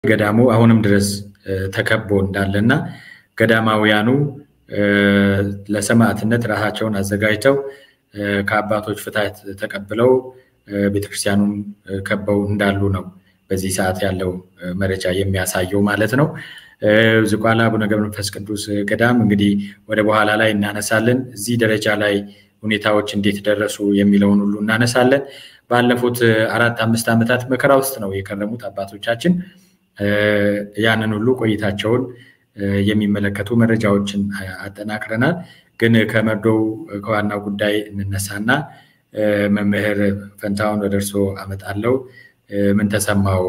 ገዳሙ አሁንም ድረስ ተከቦ እንዳለና ገዳማውያኑ ለሰማዕትነት ራሳቸውን አዘጋጅተው ከአባቶች ፍትሐት ተቀብለው ቤተክርስቲያኑን ከበው እንዳሉ ነው በዚህ ሰዓት ያለው መረጃ የሚያሳየው ማለት ነው። ዝቋላ አቡነ ገብረ መንፈስ ቅዱስ ገዳም እንግዲህ ወደ በኋላ ላይ እናነሳለን። እዚህ ደረጃ ላይ ሁኔታዎች እንዴት ደረሱ የሚለውን ሁሉ እናነሳለን። ባለፉት አራት አምስት ዓመታት መከራ ውስጥ ነው የከረሙት አባቶቻችን። ያንን ሁሉ ቆይታቸውን የሚመለከቱ መረጃዎችን አጠናቅረናል። ግን ከመርዶው ከዋናው ጉዳይ እንነሳና መምህር ፈንታውን ወደ እርስዎ አመጣለሁ። ምን ተሰማው?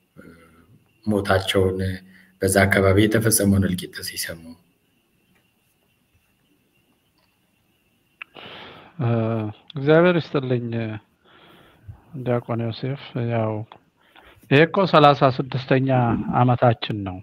ሞታቸውን በዛ አካባቢ የተፈጸመውን እልቂት ሲሰሙ እግዚአብሔር ይስጥልኝ ዲያቆን ዮሴፍ። ያው ይሄ እኮ ሰላሳ ስድስተኛ አመታችን ነው።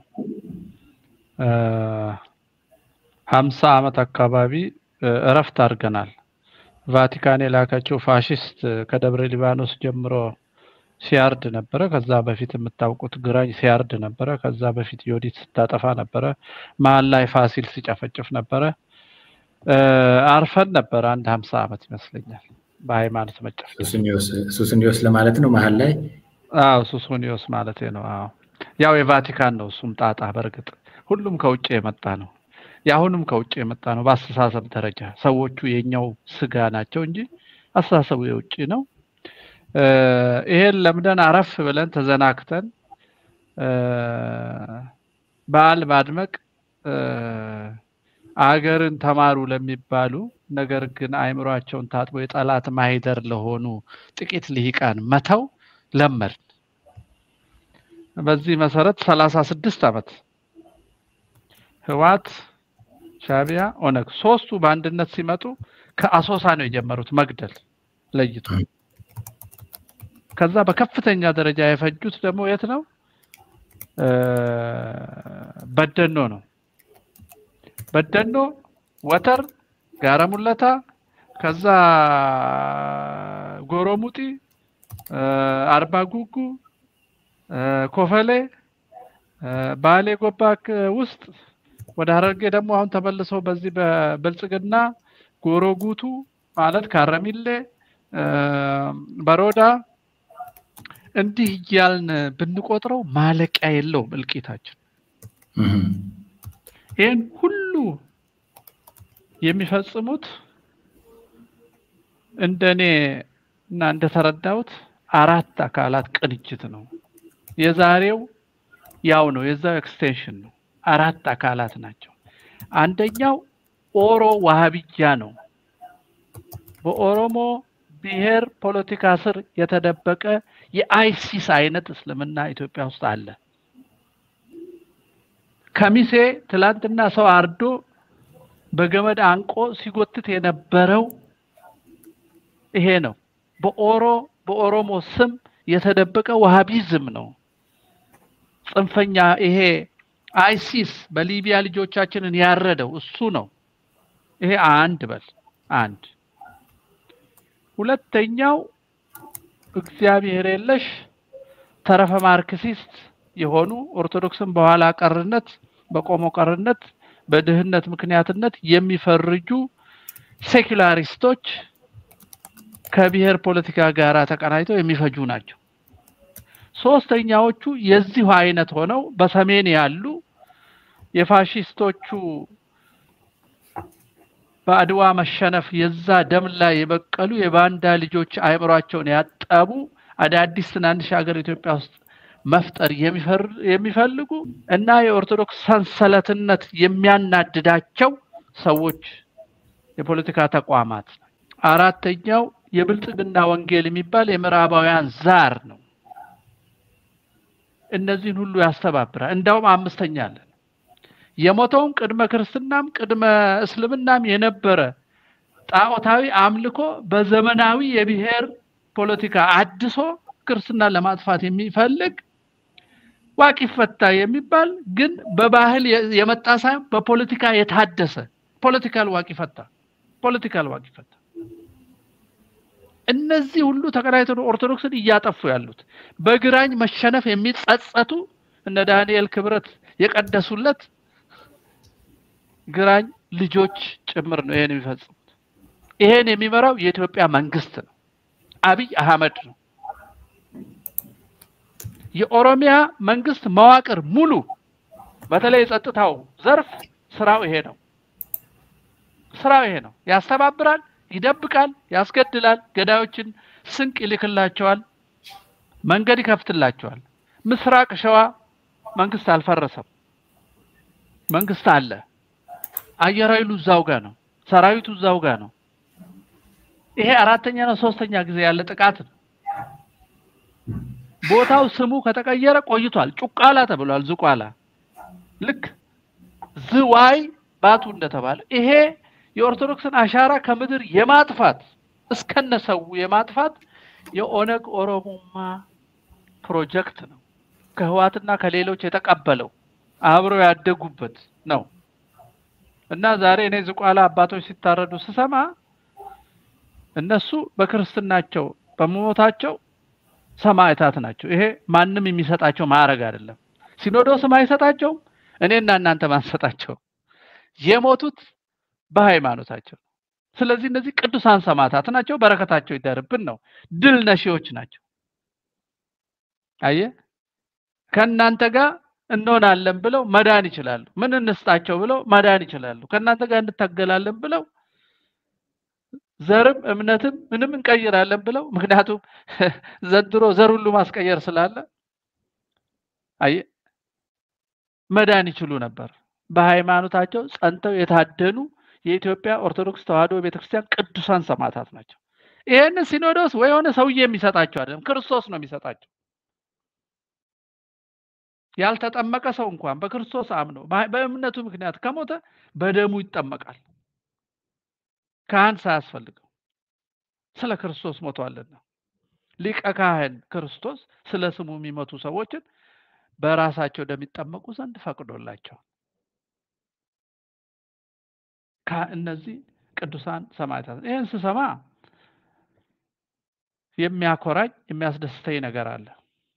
ሀምሳ አመት አካባቢ እረፍት አድርገናል። ቫቲካን የላከችው ፋሽስት ከደብረ ሊባኖስ ጀምሮ ሲያርድ ነበረ። ከዛ በፊት የምታውቁት ግራኝ ሲያርድ ነበረ። ከዛ በፊት ዮዲት ስታጠፋ ነበረ። መሀል ላይ ፋሲል ሲጨፈጭፍ ነበረ። አርፈን ነበረ አንድ ሀምሳ አመት ይመስለኛል በሃይማኖት መጨፍጨፍ። ሱስኒዮስ ለማለት ነው መሀል ላይ አዎ ሱሱኒዮስ ማለት ነው። አዎ ያው የቫቲካን ነው እሱም ጣጣ። በእርግጥ ሁሉም ከውጭ የመጣ ነው። የአሁኑም ከውጭ የመጣ ነው። በአስተሳሰብ ደረጃ ሰዎቹ የኛው ስጋ ናቸው እንጂ አስተሳሰቡ የውጭ ነው። ይሄን ለምደን አረፍ ብለን ተዘናክተን በዓል ማድመቅ አገርን ተማሩ ለሚባሉ ነገር ግን አእምሯቸውን ታጥቦ የጠላት ማሂደር ለሆኑ ጥቂት ልሂቃን መተው ለመድን። በዚህ መሰረት ሰላሳ ስድስት ዓመት ህዋት፣ ሻቢያ፣ ኦነግ ሶስቱ በአንድነት ሲመጡ ከአሶሳ ነው የጀመሩት መግደል ለይቶ። ከዛ በከፍተኛ ደረጃ የፈጁት ደግሞ የት ነው? በደኖ ነው። በደኖ፣ ወተር፣ ጋራ ሙለታ፣ ከዛ ጎሮሙጢ፣ አርባ ጉጉ፣ ኮፈሌ፣ ባሌ ጎባክ ውስጥ ወደ ሀረርጌ ደግሞ አሁን ተመልሰው በዚህ በብልጽግና ጎሮጉቱ ማለት ካረሚሌ፣ በሮዳ እንዲህ እያልን ብንቆጥረው ማለቂያ የለውም እልቂታችን። ይህን ሁሉ የሚፈጽሙት እንደኔ እና እንደተረዳሁት አራት አካላት ቅንጅት ነው። የዛሬው ያው ነው፣ የዛው ኤክስቴንሽን ነው። አራት አካላት ናቸው። አንደኛው ኦሮ ዋሃብያ ነው። በኦሮሞ ብሔር ፖለቲካ ስር የተደበቀ የአይሲስ አይነት እስልምና ኢትዮጵያ ውስጥ አለ። ከሚሴ ትላንትና ሰው አርዶ በገመድ አንቆ ሲጎትት የነበረው ይሄ ነው። በኦሮ በኦሮሞ ስም የተደበቀ ዋሃቢዝም ነው። ጽንፈኛ ይሄ አይሲስ በሊቢያ ልጆቻችንን ያረደው እሱ ነው። ይሄ አንድ በል አንድ። ሁለተኛው እግዚአብሔር የለሽ ተረፈ ማርክሲስት የሆኑ ኦርቶዶክስን በኋላ ቀርነት፣ በቆሞ ቀርነት፣ በድህነት ምክንያትነት የሚፈርጁ ሴኩላሪስቶች ከብሔር ፖለቲካ ጋር ተቀናጅተው የሚፈጁ ናቸው። ሶስተኛዎቹ የዚሁ አይነት ሆነው በሰሜን ያሉ የፋሽስቶቹ በአድዋ መሸነፍ የዛ ደም ላይ የበቀሉ የባንዳ ልጆች አእምሯቸውን ያጠቡ አዳዲስ ትናንሽ ሀገር ኢትዮጵያ ውስጥ መፍጠር የሚፈልጉ እና የኦርቶዶክስ ሰንሰለትነት የሚያናድዳቸው ሰዎች የፖለቲካ ተቋማት። አራተኛው የብልጽግና ወንጌል የሚባል የምዕራባውያን ዛር ነው። እነዚህን ሁሉ ያስተባብራል። እንዳውም አምስተኛ አለን። የሞተውም ቅድመ ክርስትናም ቅድመ እስልምናም የነበረ ጣዖታዊ አምልኮ በዘመናዊ የብሔር ፖለቲካ አድሶ ክርስትናን ለማጥፋት የሚፈልግ ዋቂፈታ የሚባል ግን በባህል የመጣ ሳይሆን በፖለቲካ የታደሰ ፖለቲካል ዋቂፈታ ፖለቲካል ዋቂፈታ እነዚህ ሁሉ ተቀናይተው ኦርቶዶክስን እያጠፉ ያሉት በግራኝ መሸነፍ የሚጸጸቱ እነ ዳንኤል ክብረት የቀደሱለት ግራኝ ልጆች ጭምር ነው ይሄን የሚፈጽሙት። ይሄን የሚመራው የኢትዮጵያ መንግስት ነው፣ አብይ አህመድ ነው። የኦሮሚያ መንግስት መዋቅር ሙሉ በተለይ የጸጥታው ዘርፍ ስራው ይሄ ነው። ስራው ይሄ ነው። ያስተባብራል፣ ይደብቃል፣ ያስገድላል፣ ገዳዮችን ስንቅ ይልክላቸዋል፣ መንገድ ይከፍትላቸዋል። ምስራቅ ሸዋ መንግስት አልፈረሰም፣ መንግስት አለ። አየር ኃይሉ እዛው ጋር ነው፣ ሰራዊቱ እዛው ጋር ነው። ይሄ አራተኛ ነው ሶስተኛ ጊዜ ያለ ጥቃት ነው። ቦታው ስሙ ከተቀየረ ቆይቷል። ጩቃላ ተብሏል። ዝቋላ ልክ ዝዋይ ባቱ እንደተባለ ይሄ የኦርቶዶክስን አሻራ ከምድር የማጥፋት እስከነሰው የማጥፋት የኦነግ ኦሮሞማ ፕሮጀክት ነው። ከህዋትና ከሌሎች የተቀበለው አብረው ያደጉበት ነው እና ዛሬ እኔ ዝቋላ አባቶች ሲታረዱ ስሰማ እነሱ በክርስትናቸው በመሞታቸው ሰማዕታት ናቸው። ይሄ ማንም የሚሰጣቸው ማዕረግ አይደለም። ሲኖዶስም አይሰጣቸውም። እኔና እናንተ ማንሰጣቸው የሞቱት በሃይማኖታቸው። ስለዚህ እነዚህ ቅዱሳን ሰማዕታት ናቸው። በረከታቸው ይደርብን ነው። ድል ነሺዎች ናቸው። አየ ከእናንተ ጋር እንሆናለን ብለው መዳን ይችላሉ። ምን እንስጣቸው ብለው መዳን ይችላሉ። ከእናንተ ጋር እንታገላለን ብለው ዘርም እምነትም ምንም እንቀይራለን ብለው ምክንያቱም ዘንድሮ ዘር ሁሉ ማስቀየር ስላለ አየ መዳን ይችሉ ነበር። በሃይማኖታቸው ጸንተው የታደኑ የኢትዮጵያ ኦርቶዶክስ ተዋሕዶ ቤተክርስቲያን ቅዱሳን ሰማዕታት ናቸው። ይሄን ሲኖዶስ ወይ የሆነ ሰውዬ የሚሰጣቸው አይደለም፣ ክርስቶስ ነው የሚሰጣቸው። ያልተጠመቀ ሰው እንኳን በክርስቶስ አምኖ በእምነቱ ምክንያት ከሞተ በደሙ ይጠመቃል። ካህን ሳያስፈልገው ስለ ክርስቶስ ሞቷልና ሊቀ ካህን ክርስቶስ ስለ ስሙ የሚመቱ ሰዎችን በራሳቸው እንደሚጠመቁ ዘንድ ፈቅዶላቸዋል። እነዚህ ቅዱሳን ሰማዕታት ይህን ስሰማ የሚያኮራኝ የሚያስደስተኝ ነገር አለ።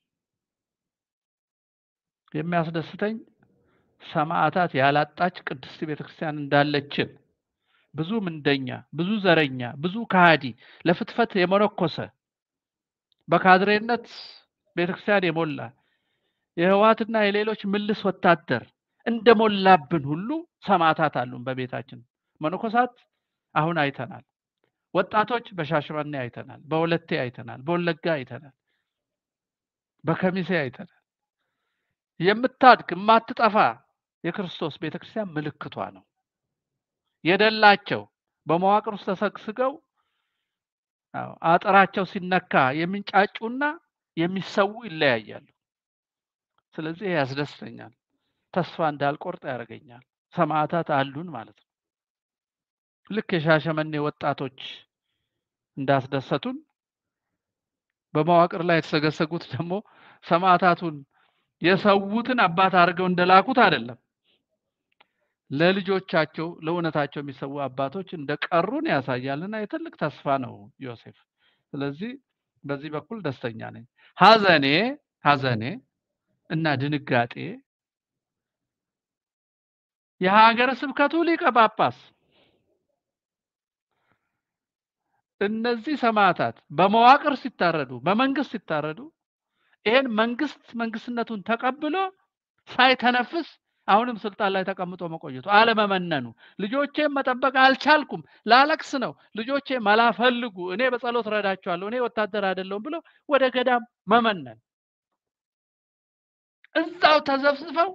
የሚያስደስተኝ ሰማዕታት ያላጣች ቅድስት ቤተክርስቲያን እንዳለችን ብዙ ምንደኛ፣ ብዙ ዘረኛ፣ ብዙ ከሃዲ ለፍትፈት የመነኮሰ በካድሬነት ቤተክርስቲያን የሞላ የህዋትና የሌሎች ምልስ ወታደር እንደሞላብን ሁሉ ሰማዕታት አሉን በቤታችን። መነኮሳት አሁን አይተናል። ወጣቶች በሻሸመኔ አይተናል፣ በወለቴ አይተናል፣ በወለጋ አይተናል፣ በከሚሴ አይተናል። የምታድግ የማትጠፋ የክርስቶስ ቤተክርስቲያን ምልክቷ ነው። የደላቸው በመዋቅር ውስጥ ተሰግስገው አጥራቸው ሲነካ የሚንጫጩና የሚሰዉ ይለያያሉ። ስለዚህ ያስደስተኛል። ተስፋ እንዳልቆርጥ ያደርገኛል። ሰማዕታት አሉን ማለት ነው። ልክ የሻሸመኔ ወጣቶች እንዳስደሰቱን በመዋቅር ላይ የተሰገሰጉት ደግሞ ሰማዕታቱን የሰዉትን አባት አድርገው እንደላኩት አይደለም። ለልጆቻቸው ለእውነታቸው የሚሰዉ አባቶች እንደቀሩን ያሳያልና የትልቅ ተስፋ ነው ዮሴፍ። ስለዚህ በዚህ በኩል ደስተኛ ነኝ። ሀዘኔ ሀዘኔ እና ድንጋጤ የሀገረ ስብከቱ ሊቀ ጳጳስ እነዚህ ሰማዕታት በመዋቅር ሲታረዱ፣ በመንግስት ሲታረዱ ይሄን መንግስት መንግስትነቱን ተቀብሎ ሳይተነፍስ አሁንም ስልጣን ላይ ተቀምጦ መቆየቱ አለመመነኑ፣ ልጆቼን መጠበቅ አልቻልኩም፣ ላለቅስ ነው፣ ልጆቼ መላ ፈልጉ፣ እኔ በጸሎት ረዳቸዋለሁ፣ እኔ ወታደር አይደለሁም ብሎ ወደ ገዳም መመነን፣ እዛው ተዘፍዝፈው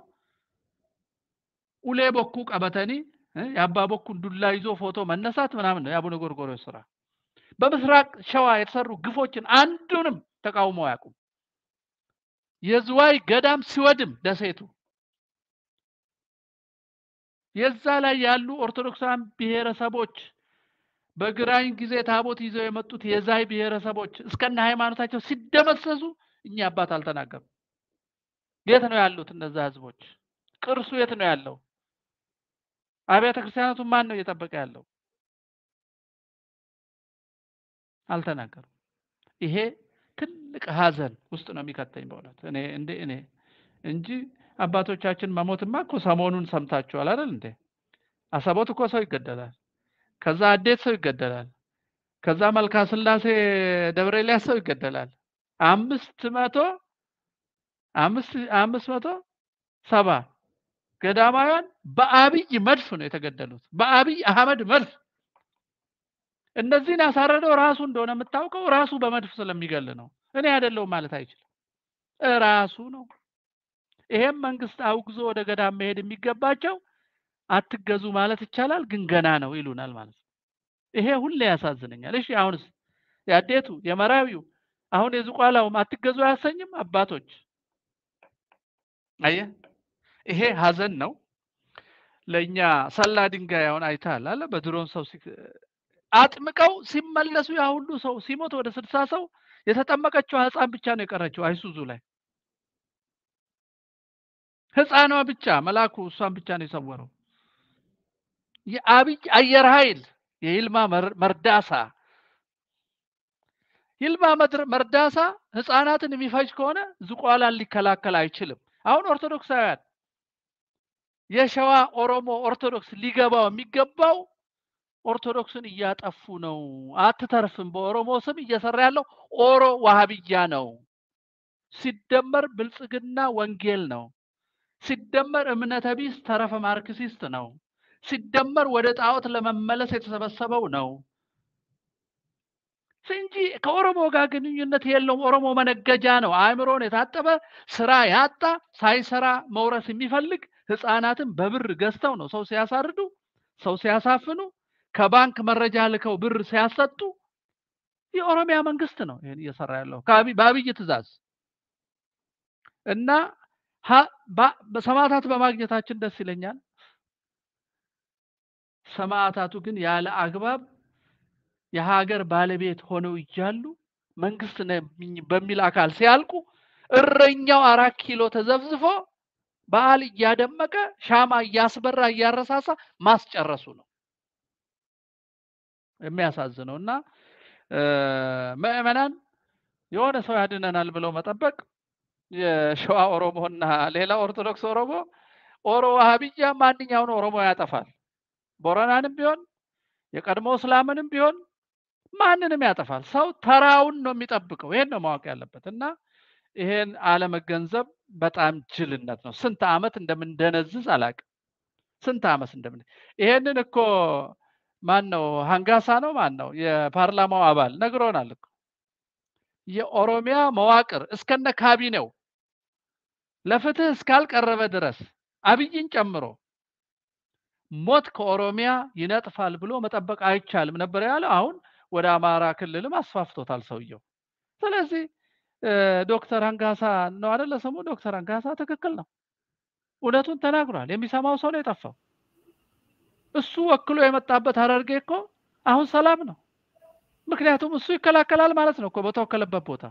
ኡሌ ቦኩ ቀበተኒ የአባ ቦኩን ዱላ ይዞ ፎቶ መነሳት ምናምን ነው የአቡነ ጎርጎርዮስ ስራ። በምስራቅ ሸዋ የተሰሩ ግፎችን አንዱንም ተቃውሞ አያውቁም። የዝዋይ ገዳም ሲወድም ደሴቱ የዛ ላይ ያሉ ኦርቶዶክሳን ብሔረሰቦች በግራኝ ጊዜ ታቦት ይዘው የመጡት የዛይ ብሔረሰቦች እስከነ ሃይማኖታቸው ሲደመሰሱ እኛ አባት አልተናገሩም። የት ነው ያሉት እነዛ ህዝቦች? ቅርሱ የት ነው ያለው? አብያተ ክርስቲያናቱን ማን ነው እየጠበቀ ያለው? አልተናገሩም። ይሄ ትልቅ ሀዘን ውስጥ ነው የሚከተኝ በእውነት እኔ እንደ እኔ እንጂ አባቶቻችን መሞትማ እኮ ሰሞኑን ሰምታችኋል አይደል እንዴ? አሰቦት እኮ ሰው ይገደላል። ከዛ አዴት ሰው ይገደላል። ከዛ መልካ ስላሴ ደብረ ኤልያስ ሰው ይገደላል። አምስት መቶ አምስት አምስት መቶ ሰባ ገዳማውያን በአብይ መድፍ ነው የተገደሉት። በአብይ አህመድ መድፍ እነዚህን ያሳረደው ራሱ እንደሆነ የምታውቀው ራሱ በመድፍ ስለሚገል ነው። እኔ አይደለሁም ማለት አይችልም። ራሱ ነው። ይሄም መንግስት አውግዞ ወደ ገዳም መሄድ የሚገባቸው አትገዙ ማለት ይቻላል፣ ግን ገና ነው ይሉናል ማለት ነው። ይሄ ሁሌ ያሳዝነኛል። እሺ አሁንስ የአዴቱ የመራዊው አሁን የዝቋላውም አትገዙ አያሰኝም? አባቶች አየ ይሄ ሀዘን ነው ለእኛ። ሰላ ድንጋይ አሁን አይተሃል አለ በድሮን ሰው አጥምቀው ሲመለሱ ያ ሁሉ ሰው ሲሞት ወደ ስልሳ ሰው የተጠመቀችው ህፃን ብቻ ነው የቀረችው አይሱዙ ላይ ህፃኗ ብቻ መላኩ እሷን ብቻ ነው የሰወረው። የአብይ አየር ኃይል የይልማ መርዳሳ ይልማ መርዳሳ ህፃናትን የሚፈጅ ከሆነ ዝቋላን ሊከላከል አይችልም። አሁን ኦርቶዶክሳውያን የሸዋ ኦሮሞ ኦርቶዶክስ ሊገባው የሚገባው ኦርቶዶክስን እያጠፉ ነው፣ አትተርፍም። በኦሮሞ ስም እየሰራ ያለው ኦሮ ዋሃብያ ነው። ሲደመር ብልጽግና ወንጌል ነው። ሲደመር እምነተ ቢስ ተረፈ ማርክሲስት ነው። ሲደመር ወደ ጣዖት ለመመለስ የተሰበሰበው ነው እንጂ ከኦሮሞ ጋር ግንኙነት የለውም። ኦሮሞ መነገጃ ነው። አእምሮን የታጠበ ስራ ያጣ ሳይሰራ መውረስ የሚፈልግ ህፃናትን በብር ገዝተው ነው ሰው ሲያሳርዱ፣ ሰው ሲያሳፍኑ፣ ከባንክ መረጃ ልከው ብር ሲያሰጡ የኦሮሚያ መንግስት ነው ይህን እየሰራ ያለው በአብይ ትእዛዝ እና ሰማዕታት በማግኘታችን ደስ ይለኛል። ሰማዕታቱ ግን ያለ አግባብ የሀገር ባለቤት ሆነው እያሉ መንግስት በሚል አካል ሲያልቁ እረኛው አራት ኪሎ ተዘብዝፎ በዓል እያደመቀ ሻማ እያስበራ እያረሳሳ ማስጨረሱ ነው የሚያሳዝነው። እና ምዕመናን የሆነ ሰው ያድነናል ብለው መጠበቅ የሸዋ ኦሮሞና ሌላ ኦርቶዶክስ ኦሮሞ ኦሮ ዋሃብያ ማንኛውን ኦሮሞ ያጠፋል። ቦረናንም ቢሆን የቀድሞ እስላምንም ቢሆን ማንንም ያጠፋል። ሰው ተራውን ነው የሚጠብቀው። ይሄን ነው ማወቅ ያለበት እና ይሄን አለመገንዘብ በጣም ጅልነት ነው። ስንት ዓመት እንደምንደነዝዝ አላውቅም። ስንት ዓመት እንደምን ይሄንን እኮ ማን ነው ሀንጋሳ ነው ማን ነው የፓርላማው አባል ነግሮናል እኮ የኦሮሚያ መዋቅር እስከነ ካቢኔው ለፍትህ እስካልቀረበ ድረስ አብይን ጨምሮ ሞት ከኦሮሚያ ይነጥፋል ብሎ መጠበቅ አይቻልም ነበር ያለው። አሁን ወደ አማራ ክልልም አስፋፍቶታል ሰውየው። ስለዚህ ዶክተር አንጋሳ ነው አይደለ ስሙ? ዶክተር አንጋሳ ትክክል ነው፣ እውነቱን ተናግሯል። የሚሰማው ሰው ነው የጠፋው። እሱ ወክሎ የመጣበት ሀረርጌ እኮ አሁን ሰላም ነው። ምክንያቱም እሱ ይከላከላል ማለት ነው እኮ በተወከለበት ቦታ።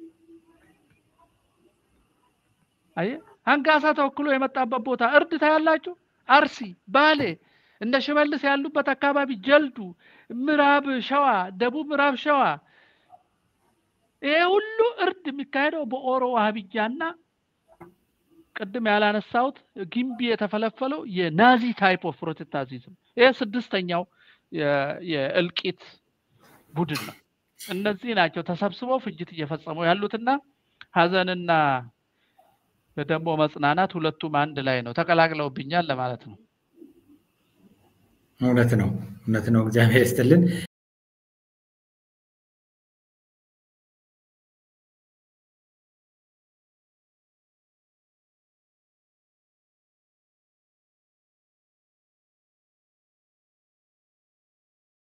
አየ አንጋሳ ተወክሎ የመጣበት ቦታ እርድ ታያላችሁ። አርሲ፣ ባሌ፣ እነ ሽመልስ ያሉበት አካባቢ፣ ጀልዱ፣ ምዕራብ ሸዋ፣ ደቡብ ምዕራብ ሸዋ ይሄ ሁሉ እርድ የሚካሄደው በኦሮ ዋህብያና ቅድም ያላነሳሁት ጊምቢ የተፈለፈለው የናዚ ታይፕ ኦፍ ፕሮቴስታንቲዝም ይሄ ስድስተኛው የእልቂት ቡድን ነው። እነዚህ ናቸው ተሰብስበው ፍጅት እየፈጸሙ ያሉትና ሀዘንና ደግሞ መጽናናት ሁለቱም አንድ ላይ ነው፣ ተቀላቅለውብኛል ለማለት ነው። እውነት ነው፣ እውነት ነው። እግዚአብሔር ይስጥልን።